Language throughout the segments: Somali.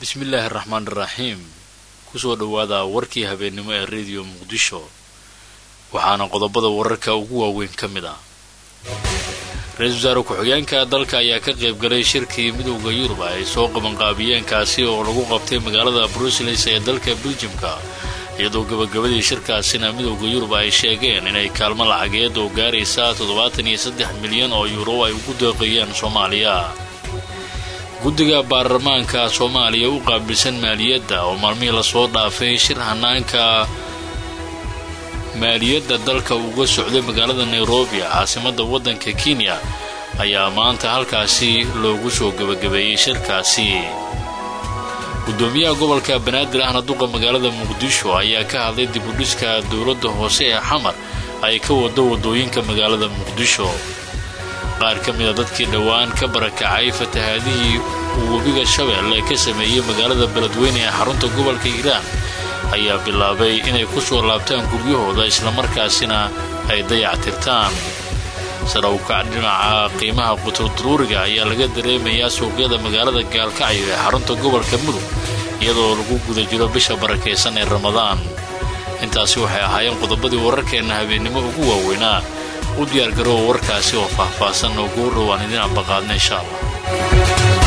bismillaahi raxmaan iraxiim kusoo dhowaada warkii habeennimo ee rediyo muqdisho waxaana qodobada wararka ugu waaweyn ka mid ah ra-iisul wasaare ku-xigeenka dalka ayaa ka qayb galay shirkii midowda yurub ay soo qabanqaabiyeen kaasi oo lagu qabtay magaalada bruseles ee dalka beljimka iyadoo gabagabadii shirkaasina midowda yurub ay sheegeen inay kaalmo lacageed oo gaaraysa toddobaatan iyo saddex milyan oo yuuro ay ugu deeqayeen soomaaliya guddiga baarlamaanka soomaaliya u qaabilsan maaliyadda oo maalmihii lasoo dhaafay shir hanaanka maaliyadda dalka uga socday magaalada nairobi caasimadda waddanka kenya ayaa maanta halkaasi loogu soo gebagabeeyey shirkaasi guddoomiyaha gobolka banaadir ahna duqa magaalada muqdisho ayaa ka hadlay dibudhiska dowladda hoose ee xamar ay ka wado waddooyinka magaalada muqdisho qaar ka mida dadkii dhowaan ka barakacay fatahaadihii uu webiga shabeelle ka sameeyey magaalada beledweyne ee xarunta gobolka hiiraan ayaa bilaabay inay ku soo laabtaan guryahooda islamarkaasina ay dayactirtaan sarawkac dhinaca qiimaha quturduruuriga ayaa laga dareemayaa suuqyada magaalada gaalkacyo ee xarunta gobolka mudug iyadoo lagu guda jiro bisha barakaysan ee ramadaan intaasi waxay ahaayeen qodobadii wararkeenna habeennimo ugu waaweynaa u diyaargaroowa warkaasi oo faahfaahsan oo guu dhowaan idin ambaqaadna insha allah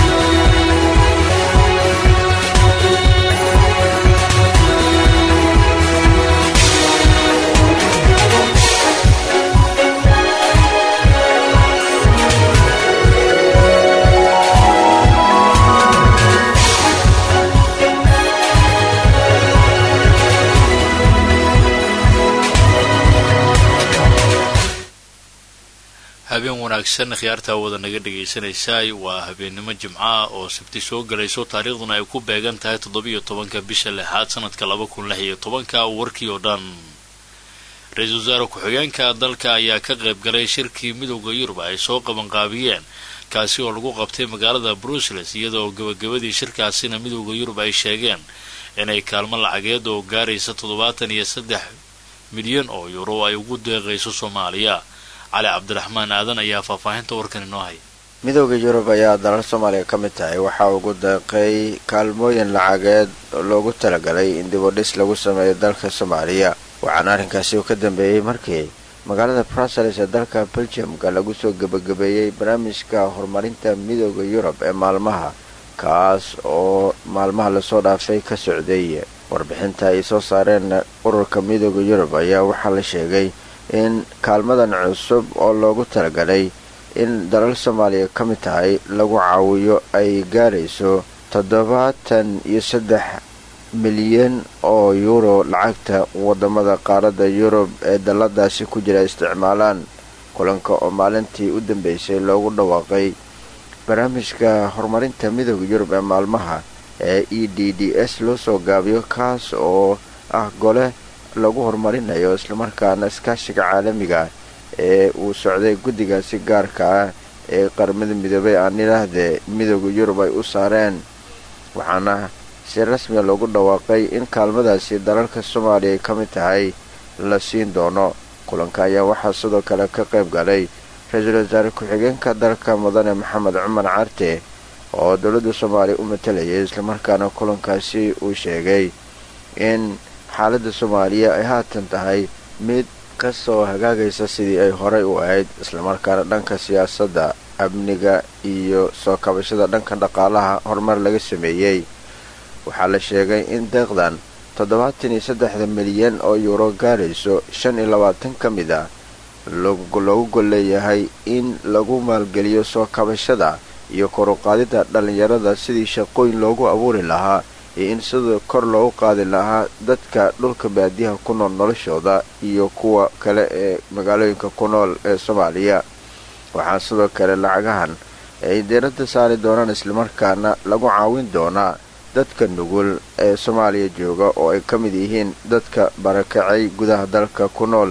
habeen wanaagsan khiyaartaa wada naga dhagaysanaysaay waa habeennimo jimca oo sabti soo galayso taariikhduna ay ku beegan tahay toddobiyo tobanka bisha lixaad sanadka laba kun lix iyo tobanka warkii oo dhan ra-iisul wasaare ku-xigeenka dalka ayaa ka qayb galay shirkii midowda yurub ay soo qabanqaabiyeen kaasi oo lagu qabtay magaalada bruseles iyadoo gabagabadii shirkaasina midowda yurub ay sheegeen inay kaalmo lacageed oo gaaraysa toddobaatan iyo saddex milyan oo yuuro ay ugu deeqayso soomaaliya cali cabdiraxmaan aadan ayaa faahfaahinta warkan inoo haya midowda yurub ayaa dalal soomaaliya ka mid tahay waxaa ugu deeqay kaalmooyin lacageed loogu talagalay in dibudhis lagu sameeyo dalka soomaaliya waxaana arrinkaasi uu ka dambeeyey markii magaalada bruseles ee dalka beljamka lagu soo gebagabeeyey barnaamijka horumarinta midowda yurub ee maalmaha kaas oo maalmaha lasoo dhaafay ka socday warbixinta ay soo saareen ururka midowda yurub ayaa waxaa la sheegay in kaalmadan cusub oo loogu talagalay in dalal soomaaliya ka mid tahay lagu caawiyo ay gaarayso toddobaatan iyo saddex milyan oo yuuro lacagta wadamada qaaradda yurub ee dalladaasi ku jira isticmaalaan kulanka oo maalintii u dambeysay loogu dhawaaqay barnaamijka horumarinta midowda yurub ee maalmaha ee e d d s loo soo gaabiyo kaas oo ah gole lagu horumarinayo islamarkaana iskaashiga caalamiga ee uu socday guddigaasi gaarka ah ee qaramada midoobay aan idhaahdee midowda yurub ay u saareen waxaana si rasmiya loogu dhawaaqay in kaalmadaasi dalalka soomaaliya ay ka mid tahay la siin doono kulanka ayaa waxaa sidoo kale ka qayb galay ra-iisul wasaare ku-xigeenka dalka mudane maxamed cumar carte oo dowladda soomaaliya u matalayay islamarkaana kulankaasi uu sheegay in xaaladda soomaaliya ay haatan tahay mid kasoo hagaagaysa sidii ay horay u ahayd islamarkaana dhanka siyaasadda amniga iyo soo kabashada dhanka dhaqaalaha horumar laga sameeyey waxaa la sheegay in deeqdan toddobaatan iyo saddexda milyan oo yuuro gaarayso shan iyo labaatan ka mid a loogu gol leeyahay in lagu maalgeliyo soo kabashada iyo koruqaadida dhallinyarada sidii shaqooyin loogu abuuri lahaa iyo in sidoo kor loogu qaadi lahaa dadka dhulka baadiyaha ku nool noloshooda iyo kuwa kale ee magaalooyinka ku nool ee soomaaliya waxaa sidoo kale lacagahan ay diiradda saari doonaan islamarkaana lagu caawin doonaa dadka nugul ee soomaaliya jooga oo ay ka mid yihiin dadka barakacay gudaha dalka ku nool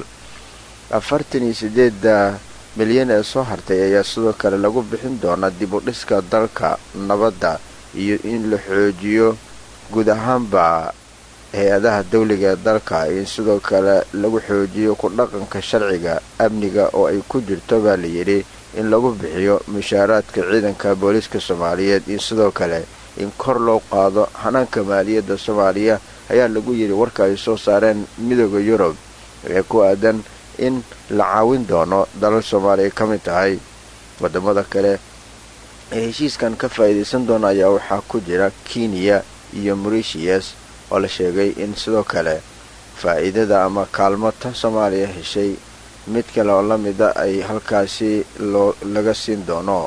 afartan iyo sideedda milyan ee soo hartay ayaa sidoo kale lagu bixin doonaa dib u dhiska dalka nabadda iyo in la xoojiyo guud ahaanba hay-adaha dawliga ee dalka in sidoo kale lagu xoojiyo ku dhaqanka sharciga amniga oo ay ku jirto baa layidhi in lagu bixiyo mushaaraadka ciidanka booliiska soomaaliyeed iyo sidoo kale in kor loo qaado hanaanka maaliyadda soomaaliya ayaa lagu yidhi warka ay soo saareen midooda yurub ee ku aadan in la caawin doono dalal soomaaliya ka mid tahay wadamada kale ee heshiiskan ka faa'iidaysan doona ayaa waxaa ku jira kenya iyo moritius oo la sheegay in sidoo kale faa'iidada ama kaalmo tan soomaaliya heshay mid kale oo la mida ay halkaasi loo laga siin doono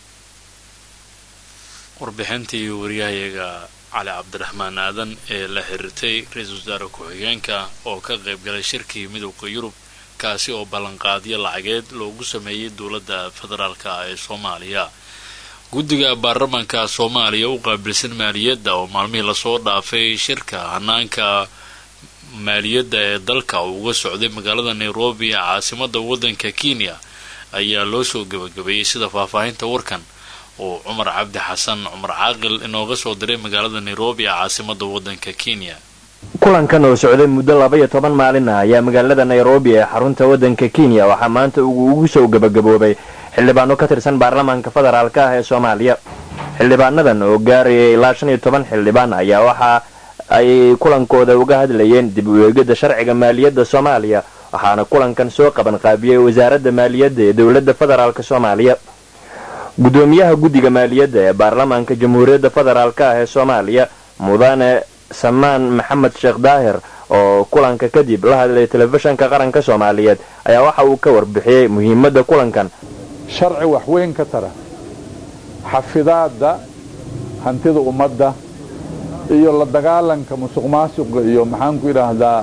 warbixintii wariyahayaga cali cabdiraxmaan aadan ee la xiriirtay ra-iisul wasaare ku-xigeenka oo ka qayb galay shirkii midowda yurub kaasi oo ballanqaadyo lacageed loogu sameeyey dowladda federaalka ee soomaaliya guddiga baarlamaanka soomaaliya u qaabilsan maaliyadda oo maalmihii lasoo dhaafay shirka hanaanka maaliyadda ee dalka uu uga socday magaalada nairobi ee caasimada waddanka kenya ayaa loo soo gebagabeeyey sida faahfaahinta warkan oo cumar cabdi xasan cumar caaqil inooga soo diray magaalada nairobi ee caasimada waddanka kenya kulankan oo socday muddo laba iyo toban maalin ah ayaa magaalada nairobi ee xarunta waddanka kenya waxaa maanta ugu soo gebagaboobay xildhibaano ka tirsan baarlamaanka federaalka ah ee soomaaliya xildhibaanadan oo gaarayay ilaa shan iyo toban xildhibaan ayaa waxa ay kulankooda uga hadlayeen dib u eegidda sharciga maaliyadda soomaaliya waxaana kulankan soo qaban qaabiyey wasaaradda maaliyadda ee dowladda federaalk soomaaliya guddoomiyaha guddiga maaliyadda ee baarlamaanka jamhuuriyadda federaalk ah ee soomaaliya mudane samaan maxamed sheekh daahir oo kulanka kadib la hadlay telefishanka qaranka soomaaliyeed ayaa waxa uu ka warbixiyey muhiimadda kulankan sharci wax weyn ka tara xafidaadda hantida ummadda iyo la dagaalanka musuq maasuqa iyo maxaanku idhaahdaa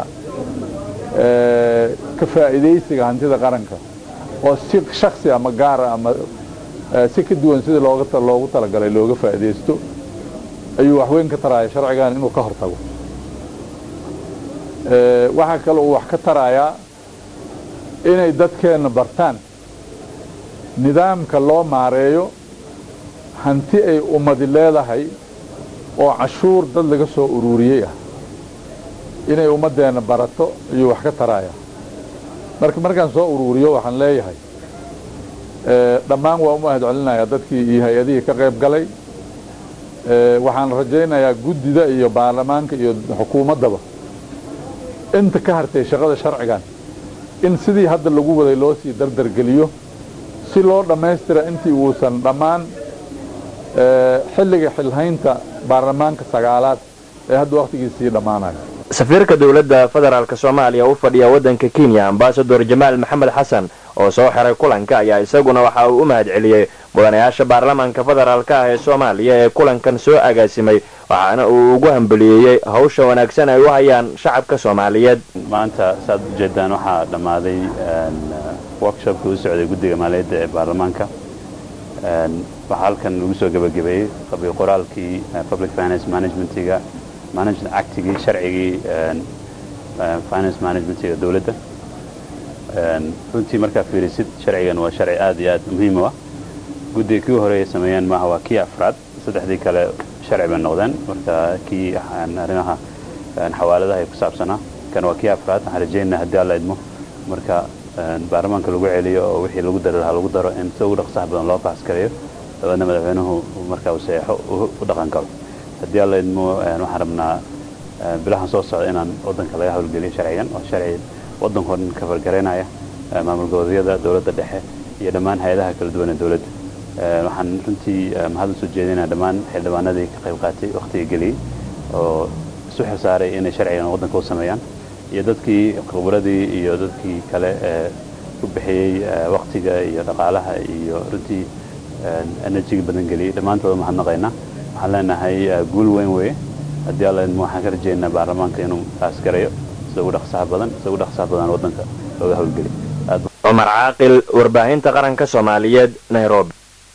ka faa'iidaysiga hantida qaranka oo si shaksi ama gaara ama si ka duwan sidii loogu talagalay looga faa'iidaysto ayuu wax weyn ka taraaya sharcigan inuu ka hor tago waxaa kale uu wax ka tarayaa inay dadkeenna bartaan nidaamka loo maareeyo hanti ay ummadi leedahay oo cashuur dad laga soo ururiyey ah inay ummaddeenna barato ayuu wax ka taraaya marka markaan soo ururiyo waxaan leeyahay dhammaan waa u mahad celinayaa dadkii iyo hay-adihii ka qayb galay waxaan rajaynayaa guddida iyo baarlamaanka iyo xukuumaddaba inta ka hartay shaqada sharcigan in sidii hadda lagu waday loo sii dardargeliyo si loo dhammaystira intii uusan dhammaan xilliga xilhaynta baarlamaanka sagaalaad ee hadda wakhtigiisii dhammaanayo safiirka dowladda federaalk soomaaliya u fadhiya waddanka kenya ambasador jamaal maxamed xasan oo soo xiray kulanka ayaa isaguna waxa uu u mahad celiyey mudanayaasha baarlamaanka federaalk ah ee soomaaliya ee kulankan soo agaasimay waxaana uu ugu hambeliyeyey hawsha wanaagsan ay u hayaan shacabka soomaaliyeed maanta saaad ujeedaan waxaa dhammaaday workshopka u socday guddiga maaliyadda ee baarlamaanka waxaa halkan lagu soo gebagabeeyey qabiil qoraalkii public finance managementiga management actigii sharcigii finance managementiga dowladda runtii markaa fiirisid sharcigan waa sharci aad iyo aad muhiim u ah guddiga kii horeeya sameeyeen maaha waa kii afraad saddexdii kale sharci bay noqdeen marka kii arrimaha xawaaladaha ay ku saabsanaa kan waa kii afraad waxaan rajaynaa haddii alla idmo marka baarlamaanka lagu celiyo oo wixii lagu dari lahaa lagu daro in si ugu dhaqsaha badan loo baaskareeyo dabeedna madaxweynuhu markaa uu saxeixo u dhaqan karo haddii alla idmo waxaan rabnaa bilahan soo socda inaan waddanka laga hawlgeliyo sharcigan waa sharci waddankao dhan ka fargaraynaya maamul goboleedyada dowladda dhexe iyo dhammaan hay-adaha kala duwan ee dowladda waxaan runtii mahad usoo jeedinaa dhammaan xildhibaanadii ka qayb qaatay wakhtiga geliyey oo isu xilsaaray inay sharcigan waddanka u sameeyaan iyo dadkii khibradii iyo dadkii kale ee ku bixiyey wakhtiga iyo dhaqaalaha iyo runtii enerjiga badan geliyey dhammaantooda mahadnaqaynaa waxaan leenahay guul weyn weeye haddii alla idmo waxaan ka rajaynaa baarlamaanka inuu taas garayo sida ugu dhaqsaha badan sida ugu dhaqsaha badan waddanka looga hawlgeliy cumar caaqil warbaahinta qaranka soomaaliyeed nairobi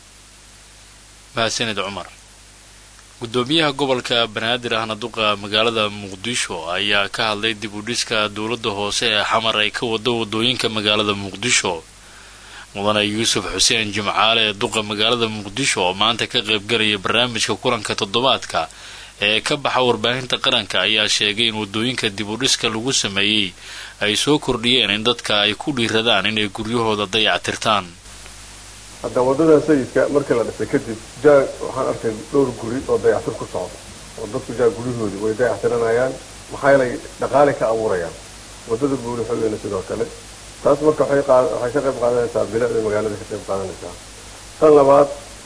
mahadsanid cumar guddoomiyaha gobolka banaadir ahna duqa magaalada muqdisho ayaa ka hadlay dib u dhiska dowladda hoose ee xamar ay ka wado wadooyinka magaalada muqdisho mudane yuusuf xuseen jimcaale ee duqa magaalada muqdisho oo maanta ka qaybgalaya barnaamijka kulanka toddobaadka ee ka baxa warbaahinta qaranka ayaa sheegay in wadooyinka dib u dhiska lagu sameeyey ay soo kordhiyeen in dadka ay ku dhiiradaan inay guryahooda dayactirtaan hadda waddada sayidka markii la dhisay kadib jaag waxaan arkay dhowr guri oo dayactir ku socda oo dadku jaag guryahoodii way dayactiranayaan maxaa yeelay dhaqaale ka abuurayaan waddada buuli xogeyna sidoo kale taas marka waxay qaa- waxay ka qayb qaadanaysaa bilicda magaalada ka qayb qaadanaysaa tan labaad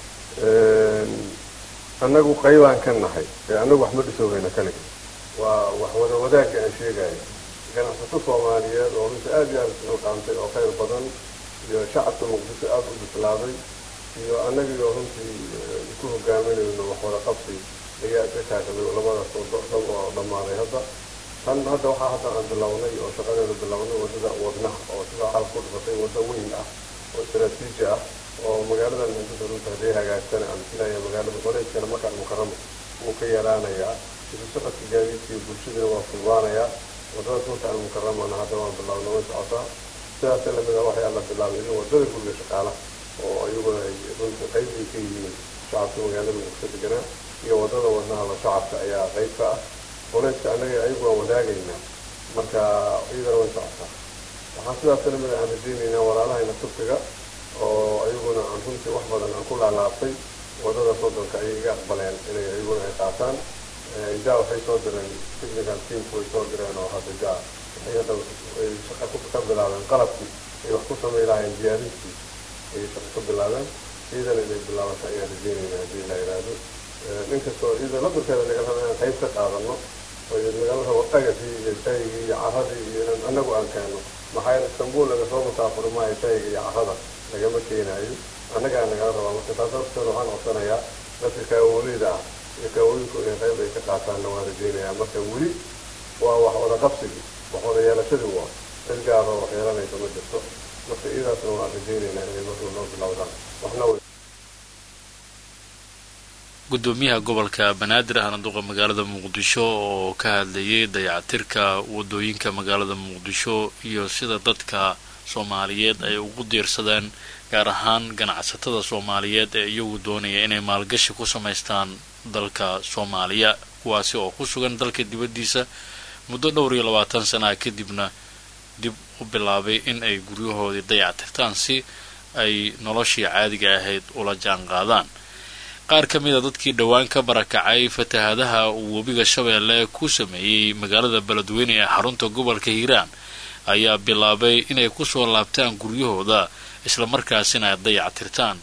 annagu qaybaan ka nahay ee annagu wax ma dhisoogayna kaliga waa wax wada wadaagga aan sheegaya ganacsato soomaaliyeed oo runtii aad iyo aad isxil qaantay oo khayr badan iyo shacabka muqdisho aada u bislaaday iyo annagii oo runtii eh, ku hogaaminayno wax wada qabsi ayaa ka taagday labadaas wado dhan oo dhammaaday hadda tan hadda waxaa hadda aan bilownay oo shaqadeeda bilownay waddada wadnaha oo sida carab ku dhifatay waddo weyn ah oo istaraatiiji ah oo magaaladan intada runta hadday hagaagtana aan filaya magaalada wareegkana markaan mukaramo wuu ka yaraanayaa isu socodka gaadiidka iyo bulshadana waa fududaanayaa waddada runta aan mukaramana hadda waan bilownay way socotaa sidaas lamid ah waxay alla bilaabay in waddada guriga shaqaalaha oo iyaguna ay runta qayb ay ka yihiin shacabka magaalada muqdisho deganaa iyo waddada wadnahaba shacabka ayaa qayb ka ah boleeska annaga ayagu waan wadaagaynaa marka iyadana way socotaa waxaan sidaas lamid aan rajaynaynaa walaalahayna turkiga oo ayaguna aan runtii wax badan aan ku laalaabtay waddada soddonka ayay iga aqbaleen inay ayaguna ay qaataan jaa waxay soo direen technical teamku way soo direen oo hadda jaa waxay hadda ay shaqa ku ka bilaabeen qalabkii ay wax ku samay lahaayeen diyaarintii ayay shaqa ka bilaabeen iyadana inay bilaabata ayaan rajaynaynaa haddii la yidhaahdo inkastoo iyada labarkeeda naga raba inaan qayb ka qaadano oo nagala rabo dhagaxii iyo shaygii iyo caradii iyo inaan annagu aan keeno maxaa yeele istanbul laga soo musaafuri maayo shayga iyo carada lagama keenaayo annagaa nagala rabaa marka taas horteeda waxaan codsanayaa dadka kaawolida ah iyo kaawooyinku inay qayb ay ka qaataanna waan rajaynayaa marka weli waa wax wada qabsigii wax wada yeelashadii waa cid gaar oo wax yeelanaysa ma jirto marka iyadaasna waan rajaynaynaa inay markuu noo bilowdaan waxna way gudoomiyaha gobolka banaadir ahna duqa magaalada muqdisho oo ka hadlayay dayactirka wadooyinka magaalada muqdisho iyo sida dadka soomaaliyeed ay ugu diirsadeen gaar ahaan ganacsatada soomaaliyeed ee iyagu doonaya inay maalgashi ku samaystaan dalka soomaaliya kuwaasi oo ku sugan dalka dibaddiisa muddo dhowr iyo labaatan sanaha kadibna dib u bilaabay in ay guryahoodii dayactirtaan si ay noloshii caadiga ahayd ula jaan qaadaan qaar ka mid a dadkii dhowaan ka barakacay fatahaadaha uu webiga shabeelle ku sameeyey magaalada beledweyne ee xarunta gobolka hiiraan ayaa bilaabay inay kusoo laabtaan guryahooda islamarkaasina dayactirtaan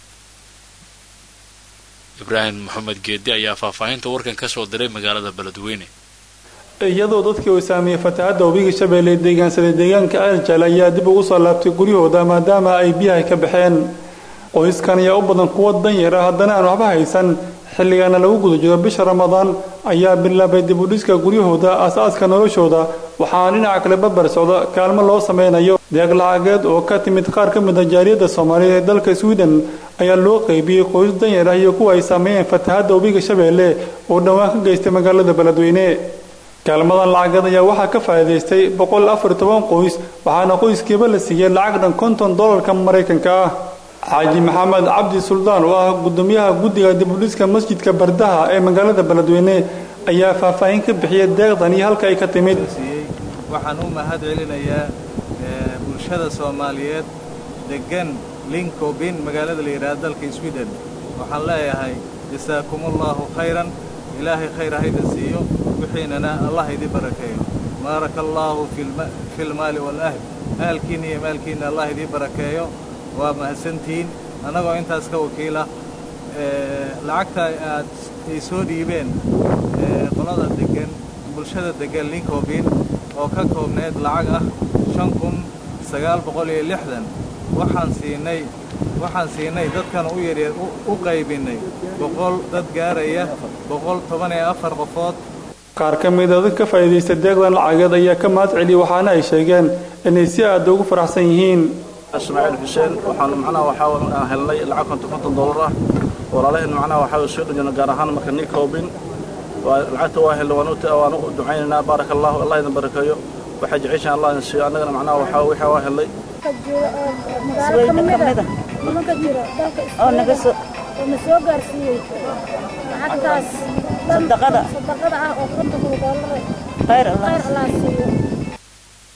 ibraahim maxamed geedi ayaa faahfaahinta warkan kasoo diray magaalada beledweyne iyadoo dadkii uu saameeyey fatahaadda webiga shabeelle deegaansaday deegaanka aljal ayaa dib ugu soo laabtay guryahooda maadaama ay biyaha ka baxeen qoyskan ayaa u badan kuwa danyar ah haddana aan waxba haysan xilligaana lagu guda jiro bisha ramadaan ayaa bilaabay dib u dhiska guryahooda aas-aaska noloshooda waxaana dhinaca kale barbar socda kaalmo loo sameynayo deeq lacageed oo ka timid qaar ka mid a jaaliyadda soomaaliyeed ee dalka sweden ayaa loo qeybiyey qoys danyar ah iyo kuwa ay saameeyeen fatahaadda webiga shabeelle oo dhowaan ka geystay magaalada beledweyne kaalmadan lacageed ayaa waxaa ka faa'iidaystay boqol afar toban qoys waxaana qoyskiiba la siiyey lacag dhan konton dollarka maraykanka ah xaaji maxamed cabdi suldaan oo ah gudoomiyaha guddiga dibudhiska masjidka bardaha ee magaalada beledweyne ayaa faahfaahin ka bixiyay deeqdan iyo halka ay ka timid waxaan u mahad celinayaa bulshada soomaaliyeed degan linkobin magaalada la yidhaha dalka sweden waxaan leeyahay jasaakumullahu khayran ilaahay khayr hayda siiyo wixiinana allah idi barakeeyo baaraka allaahu fi lmaali waalahl ahalkiinna iyo maalkiinna allah idii barakeeyo waa mahadsantihiin annagoo intaas ka wakiila lacagta aad ay soo dhiibeen qolada degan bulshada degan linkobin oo ka koobneyd lacag ah shan kun sagaal boqol iyo lixdan waxaan siinay waxaan siinay dadkan u yaryar u qaybinnay boqol dad gaaraya boqol toban iyo afar qofood qaar ka mid a dad ka faa'iidaysta deeqdan lacageed ayaa ka mahad celiyey waxaana ay sheegeen inay si aada ugu faraxsan yihiin ismaaciil xuseen waxaanu macnaha waxaa helnay lacag konton konton dollar ah walaalaheen macnaha waxaa soo dhajina gaar ahaan marka nin koobin lacagta waa helnay waan u ducaynaynaa baaraka allahu allah idin barakeeyo waxaa jeceshaan allah idin siiyo annagana macnaha waxaa wixii waa helnay sweyda ka mida nimanka jiro dalka oo naga soo oo na soo gaarsiiyey lacagtaas sadaqada sadaqada ah oo konton dollar khayr allah siiyo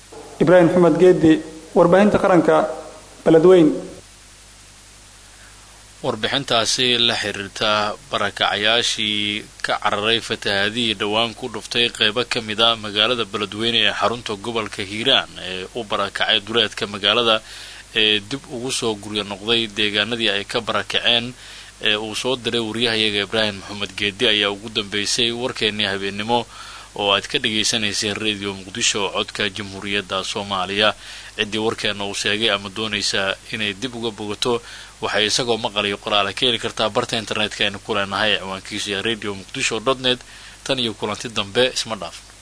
ibraahim maxamed geedi warbaahinta qaranka beledweyn warbixintaasi la xiriirta barakacayaashii ka cararay fatahaadihii dhowaan ku dhuftay qeybo ka mid a magaalada beledweyne ee xarunta gobolka hiiraan ee u barakacay duleedka magaalada ee dib ugu soo guryo noqday deegaanadii ay ka barakaceen ee uu soo diray waryahayaga ibraahim maxamed geedi ayaa ugu dambeysay warkeennii habeennimo oo aad ka dhagaysanayseen radio muqdisho oo codka jamhuuriyadda soomaaliya ciddii warkeena uu sheegay ama doonaysaa inay dib uga bogato waxay isagoo maqalayo qoraale ka heli kartaa barta internetka aynu ku leenahay ciwaankiisa radio muqdisho dot net tan iyo kulanti dambe isma dhaaf